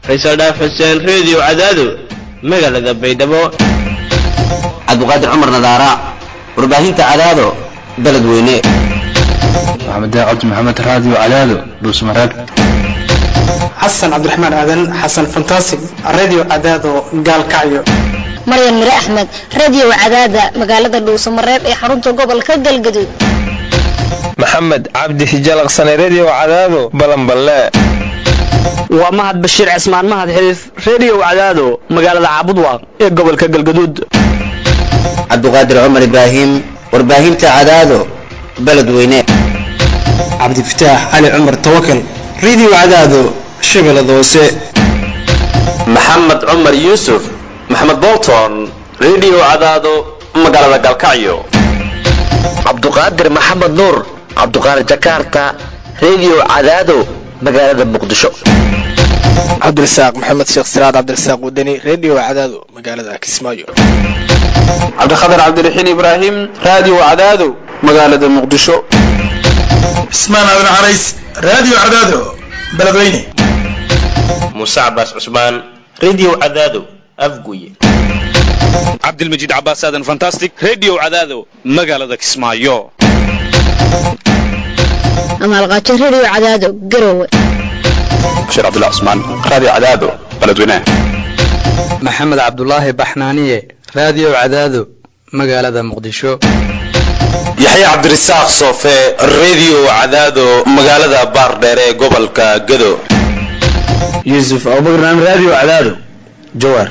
faysal dhaaf xuseen reediyo cadaado magaalada baydhabo cabdiqaadir cumar nadaara warbaahinta cadaado beled weyne maxamed cabdi maxamed raadiyo cadaado dhuusmareeb xasan cabdiraxmaan aadan xasan fantasig radio cadaado gaalkacyo maryan mire axmed radio cadaada magaalada dhuusamareeb ee xarunta gobolka galgaduud maxamed cabdi hijalaqsane redio cadaado balanballe waa mahad bashiir cismaan mahad xiriif redio cadaado magaalada caabudwaaq ee gobolka galgaduud cabdiqaadir cumar ibraahim warbaahinta cadaado beled weyne cabdifataax cali cumar tawakal radio cadaado shabeellada hoose maxamed cumar yuusuf maxamed bolton redio cadaado magaalada galkacyo cabduqaadir maxamed nuur cabduqaadir jakarta redio cadaado magaalada muqdisho cabdirasaaq maxamed sheekh siraad cabdirasaaq wadani redio cadaado magaalada kismaayo cabdikhatar cabdiraxiin ibraahim radio cadaado magaalada muqdisho cismaan aadan carays radio cadaado beledweyne muuse cabaas cusmaan redio cadaado afguye cabdilmajiid cabaas aadan fantastic redio cadaado magaalada kismaayo amaalqaajo redio cadaado garowe bashiir cabdullah cusmaan radio cadaado beledweyne maxamed cabdulaahi baxnaaniye radio cadaado magaalada muqdisho yaxya cabdirasaaq soofe redio cadaado magaalada baardheer ee gobolka gado yuusuf abubakar radio cadaado jawaar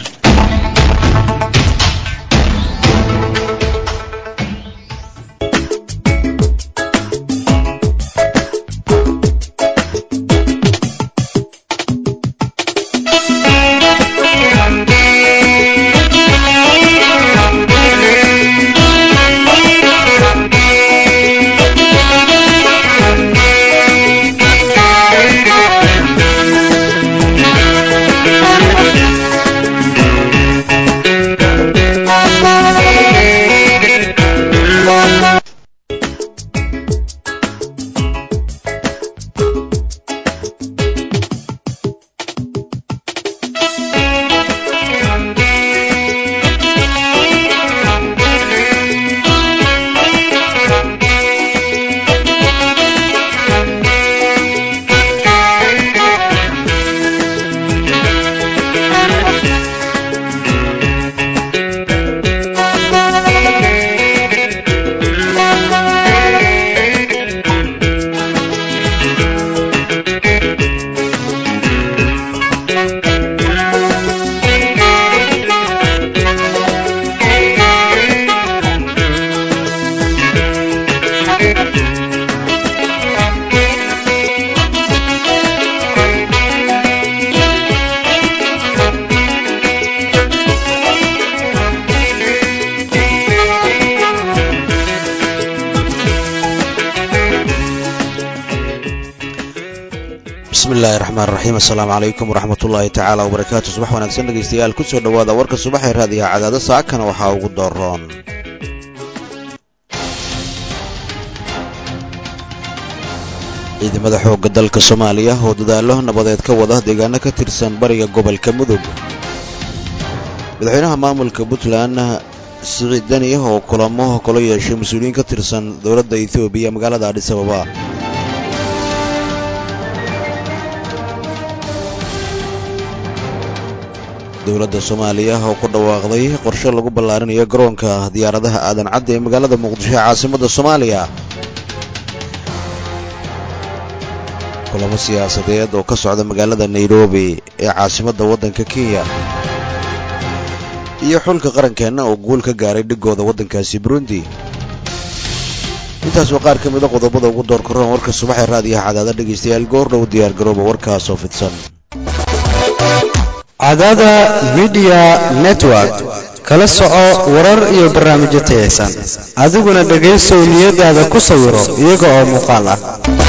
bismillahi raxmaan raxiim assalaamu calaykum waraxmat ullaahi tacaala wabarakaatu subax wanaagsan dhegaystayaal ku soo dhowaada warka subaxee raadiyaha cadaado saakana waxaa ugu dooroon ciidamada xoogga dalka soomaaliya oo dadaallo nabadeed ka wada deegaano ka tirsan bariga gobolka mudug madaxweynaha maamulka puntland siciid deni oo kulamo kula yeeshay mas-uuliyiin ka tirsan dowladda etoobiya magaalada adhis ababa dowladda soomaaliya oo ku dhawaaqday qorshe lagu ballaarinayo garoonka diyaaradaha aadan cadde ee magaalada muqdisho ee caasimadda soomaaliya kulamo siyaasadeed oo ka socda magaalada nairobi ee caasimadda waddanka kenya iyo xulka qarankeenna oo guul ka gaaray dhigooda waddankaasi burundi intaas waa qaar ka mida qodobada ugu door karoon warka subaxee raadiyaha cadaada dhegaystayaal goordhow diyaargarooba warkaasoo fidsan cadaada midiya network kala soco warar iyo barnaamijyo tayaysan adiguna dhegaysow niyadaada ku sawiro iyaga oo muuqaal ah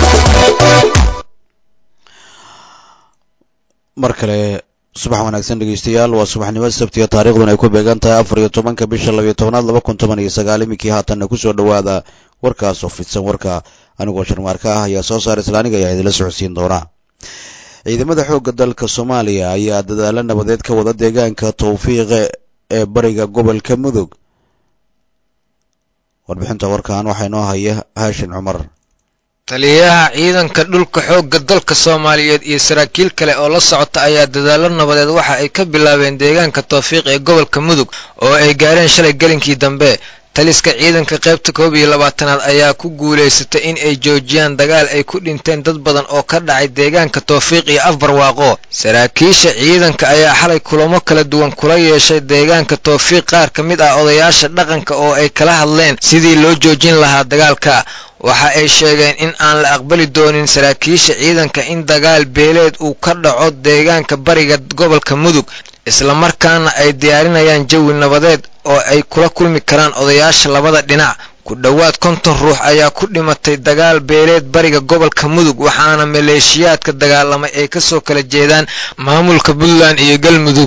mar kale subax wanaagsan dhegaystayaal waa subaxnimo sabtiga taariikhduna ay ku beegan tahay afar iyo tobanka bisha labiyo tobnaad laba kun toban iyo sagaal iminkii haatanna kusoo dhowaada warkaasoo fidsan warka anigoo sharmaarka ah ayaa soo saara isla aniga ayaa idinla socodsiin doona ciidamada xoogga dalka soomaaliya ayaa dadaalo nabadeed ka wada deegaanka towfiiqe ee bariga gobolka mudug warbixinta warkan waxaa inoo haya haashin cumar taliyaha ciidanka dhulka xoogga dalka soomaaliyeed iyo saraakiil kale oo la socota ayaa dadaalo nabadeed waxa ay ka bilaabeen deegaanka towfiiq ee gobolka mudug oo ay gaareen shalay gelinkii dambe taliska ciidanka qaybta koob iyo labaatanaad ayaa ku guulaysatay in ay joojiyaan dagaal ay ku dhinteen dad badan oo ka dhacay deegaanka towfiiq iyo afbarwaaqo saraakiisha ciidanka ayaa xalay kulamo kala duwan kula yeeshay deegaanka towfiiq qaar ka mid ah odayaasha dhaqanka oo ay kala hadleen sidii loo joojin lahaa dagaalka waxa ay sheegeen in aan la aqbali doonin saraakiisha ciidanka in dagaal beeleed uu ka dhaco deegaanka bariga gobolka mudug islamarkaana ay diyaarinayaan jawi nabadeed oo ay kula kulmi karaan odayaasha labada dhinac ku dhowaad konton ruux ayaa ku dhimatay dagaal beeleed bariga gobolka mudug waxaana maleeshiyaadka dagaalamay ay kasoo kala jeedaan maamulka puntland iyo galmudug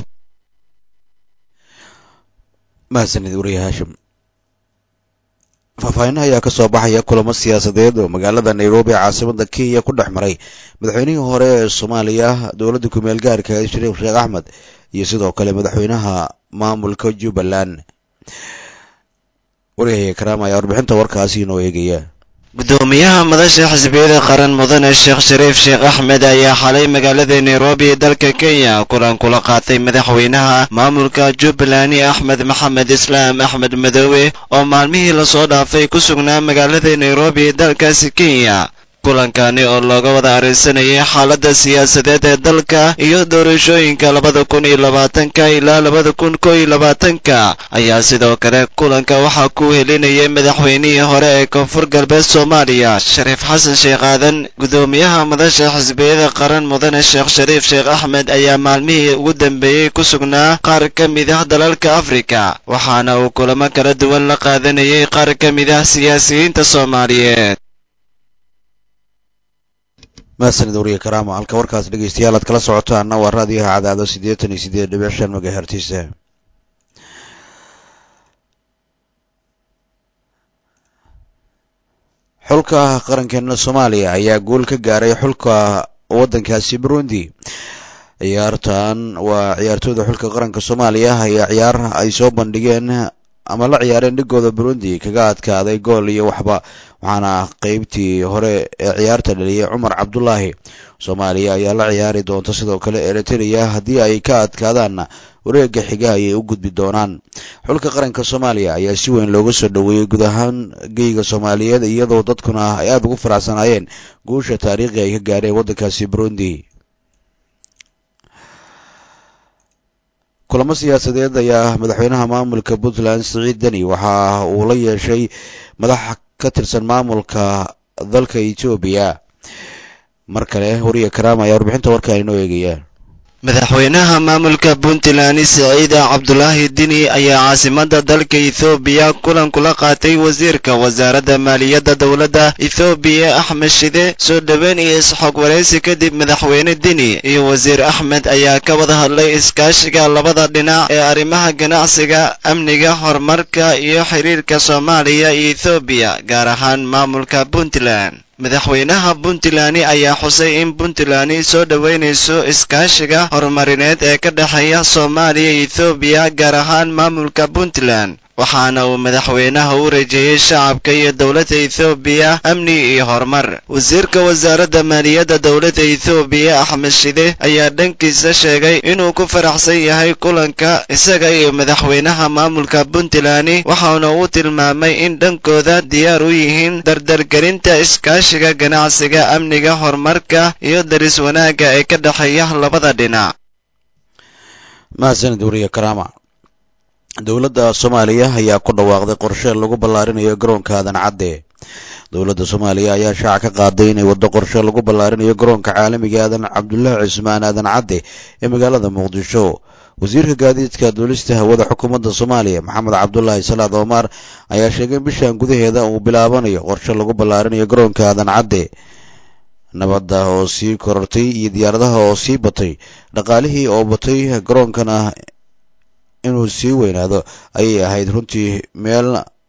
mahadsanid wariye haashim faahfaahin ayaa ka soo baxaya kulamo siyaasadeed oo magaalada nairobi caasimada kenya ku dhex maray madaxweynihii hore ee soomaaliya dowladda kumeel gaarka shariif sheekh axmed iyo sidoo kale madaxweynaha maamulka jubbaland waryahay karaam ayaa warbixinta warkaasi inoo eegaya gudoomiyaha madasha xisbiyada qaran mudane sheekh shariif sheekh axmed ayaa xalay magaalada nairobi ee dalka kenya kulan kula qaatay madaxweynaha maamulka jubbaland axmed maxamed islaam axmed madoobe oo maalmihii lasoo dhaafay ku sugnaa magaalada nairobi ee dalkaasi kenya kulankani oo looga wada arrinsanayay xaaladda siyaasadeed ee dalka iyo doorashooyinka labada kun iyo labaatanka ilaa labada kun koo iyo labaatanka ayaa sidoo kale kulanka waxaa ku helinayay madaxweynihii hore ee koonfur galbeed soomaaliya shariif xasan sheekh aadan gudoomiyaha madasha xisbiyada qaran mudane sheekh shariif sheekh axmed ayaa maalmihii ugu dambeeyey ku sugnaa qaar ka mid ah dalalka afrika waxaana uu kulamo kala duwan la qaadanayay qaar ka mid ah siyaasiyiinta soomaaliyeed mahadsanid wariye karaama halka warkaas dhegeystayaal aad kala socotaanna waa raadiyaha cadaado siddeetan iyo siddeed dhibic shan magahertiisa xulka qarankeena soomaaliya ayaa guul ka gaaray xulka waddankaasi burundi ciyaartan waa ciyaartooyda xulka qaranka soomaaliya ayaa ciyaar ay soo bandhigeen ama la ciyaareen dhigooda burundi kaga adkaaday gool iyo waxba waxaana qeybtii hore ee ciyaarta dhaliyay cumar cabdulaahi soomaaliya ayaa la ciyaari doonta sidoo kale eritrea haddii ay ka adkaadaanna wareega xiga ayay u gudbi doonaan xulka qaranka soomaaliya ayaa si weyn looga soo dhoweeyey guud ahaan geyga soomaaliyeed iyadoo dadkuna ay aada ugu faraxsanaayeen guusha taariikhi ay ka gaareen waddankaasi burundi kulamo siyaasadeed ayaa madaxweynaha maamulka puntland siciid deni waxa uu la yeeshay madax ka tirsan maamulka dalka etoobiya mar kale wariye karaam ayaa warbixinta warkaan inoo eegaya madaxweynaha maamulka puntland siciida cabdulaahi dini ayaa caasimada dalka ethoobiya kulan kula qaatay wasiirka wasaaradda maaliyadda dowladda ethoobiya axmed shide soo dhoweyn iyo isxog waraysi kadib madaxweyne dini iyo wasiir axmed ayaa ka wada hadlay iskaashiga labada dhinac ee arrimaha ganacsiga amniga horumarka iyo xiriirka soomaaliya iyo ethoobiya gaar ahaan maamulka puntland madaxweynaha puntland ayaa xusay in puntland soo dhoweynayso iskaashiga horumarineed ee ka dhexeeya soomaaliya iyo ethoobiya gaar ahaan maamulka puntland waxaana uu madaxweynaha u rajeeyey shacabka iyo dowladda ethoobiya amni iyo horumar wasiirka wasaaradda maaliyadda dowladda ethoobiya axmed shide ayaa dhankiisa sheegay inuu ku faraxsan yahay kulanka isaga iyo madaxweynaha maamulka puntland waxaana uu tilmaamay in dhankooda diyaar u yihiin dardargelinta iskaashiga ganacsiga amniga horumarka iyo daris wanaagga ee ka dhexeeya labada dhinac mahadsanid wariye karaama dowladda soomaaliya ayaa ku dhawaaqday qorshe lagu ballaarinayo garoonka aadan cadde dowladda soomaaliya ayaa shaaca ka qaaday inay waddo qorshe lagu ballaarinayo garoonka caalamiga aadan cabdullaahi cismaan aadan cadde ee magaalada muqdisho wasiirka gaadiidka duulista hawada xukuumadda soomaaliya maxamed cabdulaahi salaad omar ayaa sheegay in bishan gudaheeda uu bilaabanayo qorshe lagu ballaarinayo garoonka aadan cadde nabadda oo sii korortay iyo diyaaradaha oo sii batay dhaqaalihii oo batay garoonkana inuu sii weynaado ayay ahayd runtii meel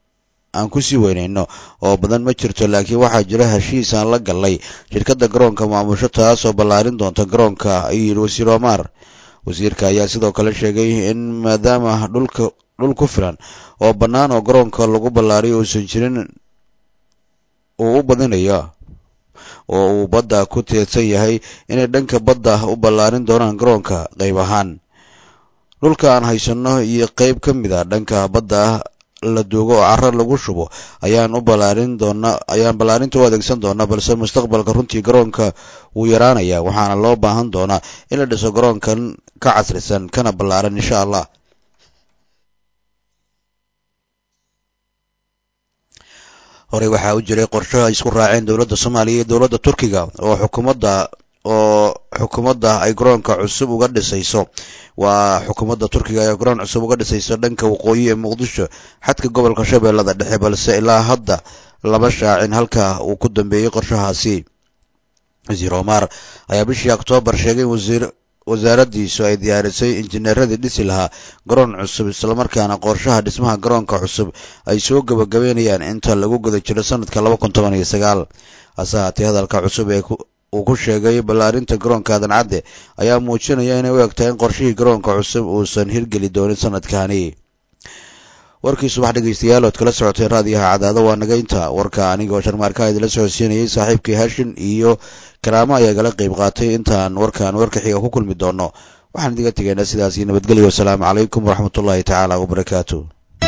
aan ku sii weynayno oo badan ma jirto laakiin waxaa jira heshiis aan la gallay shirkadda garoonka maamusho taasoo ballaarin doonta garoonka ayuu yidhi wasiir omar wasiirka ayaa sidoo kale sheegay in maadaama dhulka dhul ku filan oo bannaan oo garoonka lagu ballaariyo uusan jirin uu u badinayo oo uu badda ku teedsan yahay inay dhanka badda u ballaarin doonaan garoonka qayb ahaan dhulka aan haysanno iyo qayb ka mid a dhanka badda la duugo oo carro lagu shubo ayaan u ballaarin doonaa ayaan ballaarinta u adeegsan doonaa balse mustaqbalka runtii garoonka wuu yaraanayaa waxaana loo baahan doonaa in la dhiso garoonkan ka casrisan kana ballaaran insha allah horey waxaa u jiray qorsho ay isku raaceen dowladda soomaaliya iyo dowladda turkiga oo xukuumadda oo xukuumadda ay garoonka cusub uga dhisayso waa xukuumadda turkiga ay garoon cusub uga dhisayso dhanka waqooyi ee muqdisho xadka gobolka shabeellada dhexe balse ilaa hadda lama shaacin halka uu ku dambeeyey qorshahaasi wasiir omar ayaa bishii oktoobar sheegay in wasiir wasaaraddiisu ay diyaarisay injineeradii dhisi lahaa garoon cusub islamarkaana qorshaha dhismaha garoonka cusub ay soo gebagabeynayaan inta lagu guda jiro sanadka laba kun toban iyo sagaal hase haatee hadalka cusub ee uu ku sheegay ballaarinta garoonka aadan cadde ayaa muujinaya inay u egtahay in qorshihii garoonka cusub uusan hirgeli doonin sanadkani warkii subax dhegeystayaal ood kala socotay raadiyaha cadaado waa naga inta warka anigoo sharmaarkaa idinla socodsiinayay saaxiibkii hashin iyo karaamo ayaa gala qayb qaatay intaan warkan warka xiga ku kulmi doono waxaan idiga tegaynaa sidaasi nabadgelyo wasalaamu calaykum waraxmatullaahi tacaala wabarakaatu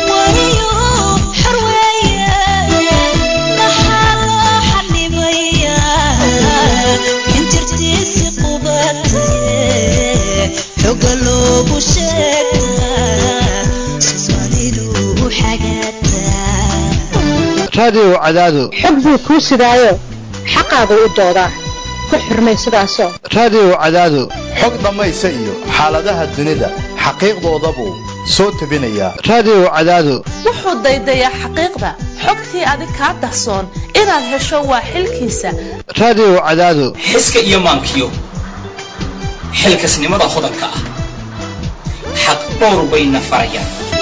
raadiyow cadaado xog buu kuu sidaayo xaqaagu u doodaa ku xurmay sidaasoo raadiyow cadaado xog dhammaysa iyo xaaladaha dunida xaqiiqdoodabuu soo tebinayaa raadiyow cadaado wuxuu daydayaa xaqiiqda xogtii adig kaa dahsoon inaad hesho waa xilkiisa raadiyow cadaado xiska iyo maankiyo xilkasnimada hodanka ah xaq dhowr bayna farayaan